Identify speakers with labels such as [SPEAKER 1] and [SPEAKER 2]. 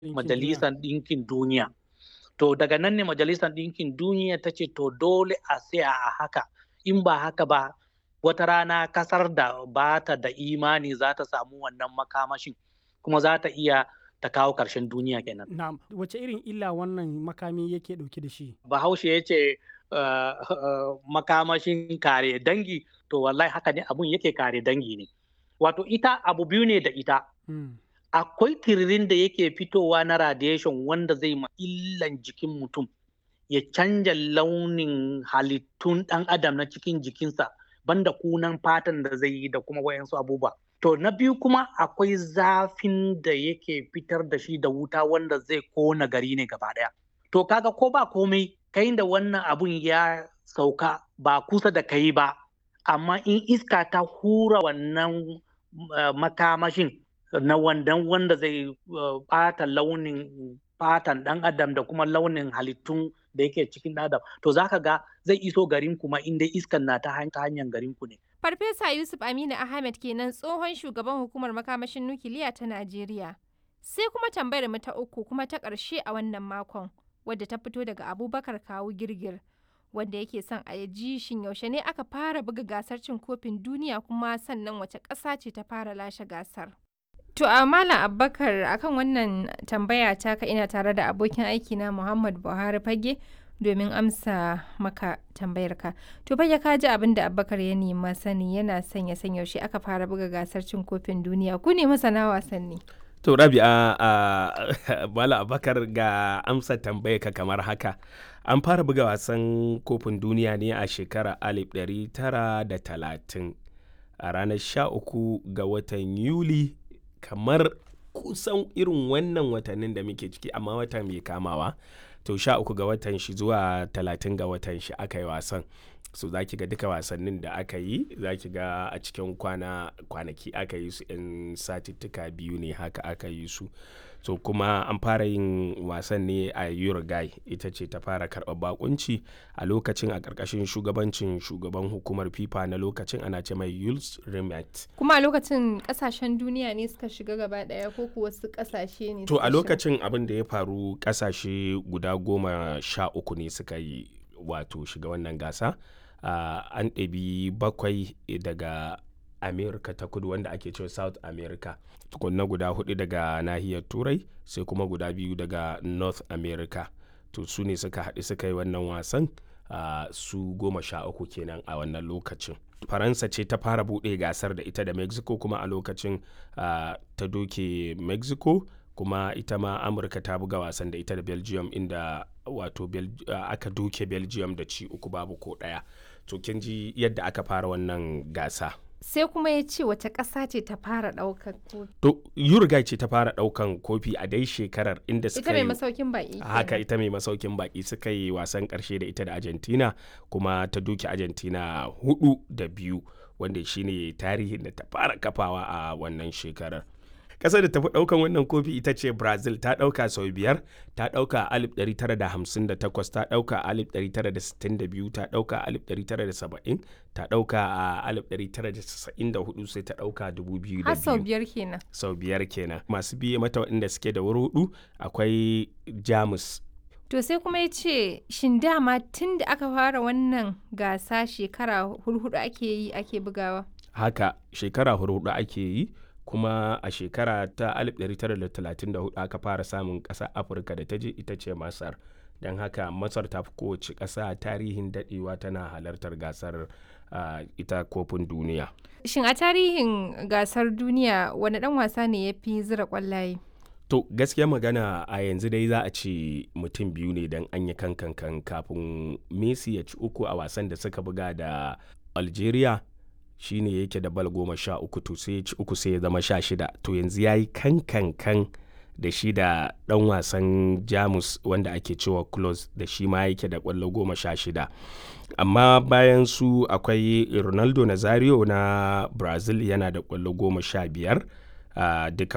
[SPEAKER 1] Majalisar Ɗinkin Duniya. To daga nan ne Majalisar Ɗinkin Duniya ta ce to dole a tsaya a haka in ba haka ba wata rana kasar da ba ta da imani za ta samu wannan makamashin kuma za ta iya ta kawo ƙarshen duniya kenan.
[SPEAKER 2] Na'am, wace irin illa wannan makami yake ɗauke da shi?
[SPEAKER 1] Bahaushe ya ce uh, uh, makamashin kare dangi to wallahi haka ne abun yake kare dangi ne. Wato ita abu biyu ne da ita.
[SPEAKER 2] Hmm.
[SPEAKER 1] Akwai tiririn da yake fitowa na radiation wanda zai ma illan jikin mutum ya canja launin halittun ɗan adam na cikin jikinsa banda kunan fatan da zai yi da kuma wayansu abubuwa. To na biyu kuma akwai zafin da yake fitar da shi da wuta wanda zai kona gari ne gaba ɗaya. To kaga ko ba komai kai da wannan abun ya sauka ba kusa da kai ba, amma in iska ta hura wannan uh, makamashin na wandan wanda zai uh, ɓata launin fatan ɗan adam da kuma launin halittun da yake cikin adam to zaka ga zai iso garin kuma inda iskan na ta hanyar garin ku ne.
[SPEAKER 3] Farfesa Yusuf Aminu Ahmed kenan tsohon shugaban hukumar makamashin nukiliya ta Najeriya. Sai kuma tambayar mu ta uku kuma ta ƙarshe a wannan makon wadda ta fito daga Abubakar Kawu Girgir wanda yake son a ji shin yaushe ne aka fara buga gasar cin kofin duniya kuma sannan wace ƙasa ce ta fara lashe gasar. To a Malam Abubakar akan wannan tambaya taka ina tare da abokin aiki na Muhammad Buhari Fage domin amsa maka tambayarka. To fage ka ji abin da Abubakar ya nema sani yana son ya san yaushe aka fara buga gasar cin kofin duniya ku ne masana wasanni.
[SPEAKER 4] To Rabi'a a Malam Abubakar ga amsa tambayarka kamar haka. An fara buga wasan kofin duniya ne a shekarar 1930 a ranar 13 ga watan Yuli kamar kusan irin wannan watannin da muke ciki amma wata mai kamawa to sha uku ga watan shi zuwa talatin ga watan shi aka yi wasan so za ki ga duka wasannin da aka yi za ki ga a cikin kwana kwanaki aka yi su in satittuka biyu ne haka aka yi su so kuma an fara yin wasan ne a uruguay ita ce ta fara karɓar bakunci a lokacin a ƙarƙashin shugabancin shugaban hukumar fifa na lokacin ana ce mai yules rimet
[SPEAKER 3] Kuma a lokacin ƙasashen duniya ne suka shiga gaba ɗaya ko kuwa wasu ƙasashe ne
[SPEAKER 4] to
[SPEAKER 3] suka
[SPEAKER 4] a
[SPEAKER 3] shiga?
[SPEAKER 4] lokacin abin da ya faru ƙasashe guda goma sha uku ne suka yi wato shiga wannan gasa uh, an ɗabi bakwai daga america ta kudu wanda ake cewa south america tukunna guda hudu daga nahiyar turai sai kuma guda biyu daga north america to su ne suka haɗu suka yi wannan wasan uh, su goma sha uku kenan a wannan lokacin faransa ce ta fara buɗe gasar da ita da mexico kuma a lokacin uh, ta doke mexico kuma ita ma amurka ta buga wasan da ita da belgium inda wato Bel uh, aka doke belgium da ci uku babu ko ɗaya to kin ji yadda aka fara wannan gasa
[SPEAKER 3] Sai kuma ya ce wace ƙasa ce ta fara ɗaukar kofi.
[SPEAKER 4] to uruguay ce ta fara ɗaukan kofi a dai shekarar inda
[SPEAKER 3] Ita
[SPEAKER 4] suka
[SPEAKER 3] mai
[SPEAKER 4] yi
[SPEAKER 3] masaukin baƙi.
[SPEAKER 4] haka
[SPEAKER 3] kenan.
[SPEAKER 4] ita mai masaukin baki suka yi wasan karshe da ita da argentina kuma ta duki argentina hudu da biyu wanda shine tarihin da ta fara kafawa a wannan shekarar ƙasar da tafi ɗaukan wannan kofi ita ce brazil ta ɗauka sau biyar ta ɗauka a 1958 ta ɗauka a 1962 ta ɗauka a 1970 ta ɗauka a 1994 sai ta ɗauka 2002
[SPEAKER 3] Har sau biyar kenan.
[SPEAKER 4] sau biyar kenan masu biye mata waɗanda suke da wuri hudu akwai jamus
[SPEAKER 3] To sai kuma ya ce shin dama tun da aka fara wannan gasa shekara hurhudu ake yi ake bugawa.
[SPEAKER 4] haka shekara hudu ake yi kuma a shekara ta 1934 aka fara samun ƙasa afirka da ta je ita ce masar don haka masar ta fi kowace ƙasa tarihin daɗewa tana halartar gasar ah, ita kofin duniya
[SPEAKER 3] Shin a tarihin gasar duniya wani ɗan wasa ne ya fi zira ƙwallaye?
[SPEAKER 4] to gaskiya magana a yanzu dai za a ce mutum biyu ne don an yi kankan kafin messi ya ci uku a wasan da suka buga da algeria shine yake da bal goma sha uku to sai ya ci uku sai ya zama sha shida to yanzu ya yi kankankan da shi da dan wasan jamus wanda ake cewa close da shi ma yake da kwallo goma sha shida amma bayan su akwai ronaldo nazario na brazil yana da kwallo goma sha biyar uh, duka